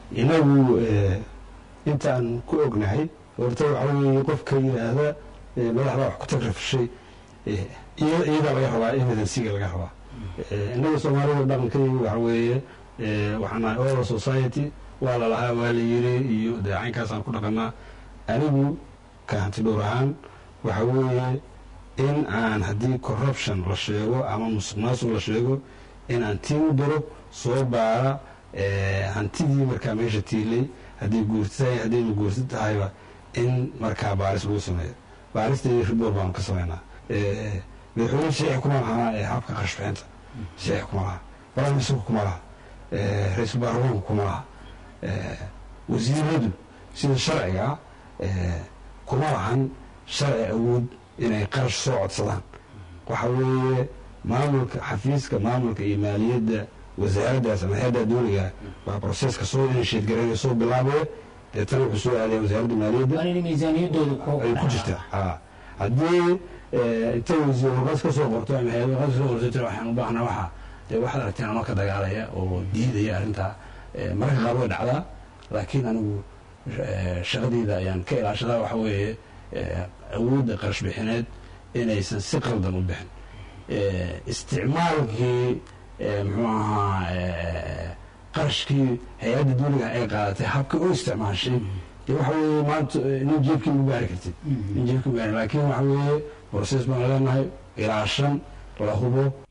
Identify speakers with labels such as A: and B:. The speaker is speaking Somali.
A: inagu intaan ku ognahay horta waxa weeye qofka yidhaahda madaxda wax ku tagrafishay iyadaa laga rabaa evidensiga laga rabaa innaga soomaalida dhaqankayga waxa weeye waxaan nahay oral society waa la lahaa waa la yiri iyo dee caynkaasaan ku dhaqanaa anigu ka hanti dhowr ahaan waxa weeye in aan haddii corruption la sheego ama musuq maasuq la sheego in aan tiin u diro soo baara hantidii markaa meesha tiilay haddii guurti tahay haddaynu guurti tahayba in markaa baaris lagu sameeyo baaristeedii riboor baanu ka sameynaa madaxweyne sheexi kuma lahaa ee habka qashbixinta sheexi kuma laha baramisurka kuma laha ra-iisul baarlamaanku kuma laha wasiiradu sida sharciga kuma lahan sharci awood inay qarash soo codsadaan waxa weeye maamulka xafiiska maamulka iyo maaliyadda wasaaraddaas ama hay-adda dowliga baa broseska soo inisheed garaynaya soo bilaabaya deetana wuxuu soo aadaya wasaaradda maaliyadda ay ku jirtaa haddii intay wasiir warqad ka soo qorto ama hay-ad warqad ka soo qorto tira waxaan u baahnaa waxa dee waxaad aragteen anoo ka dagaalaya oo diidaya arrintaa mararka qaar way dhacdaa laakiin anigu shaqadeyda ayaan ka ilaashadaa waxa weeye awoodda qarash bixineed inaysan si qaldan u bixin isticmaalkii muxuu ahaa qarashkii hay-adda dowliga ay qaadatay habka u isticmaashay dee waxa weeye maanta nin jeebkii ma gaari kartid nin jeebkii ma gaari laakiin waxa weeye process baan leenahay ilaa shan la hubo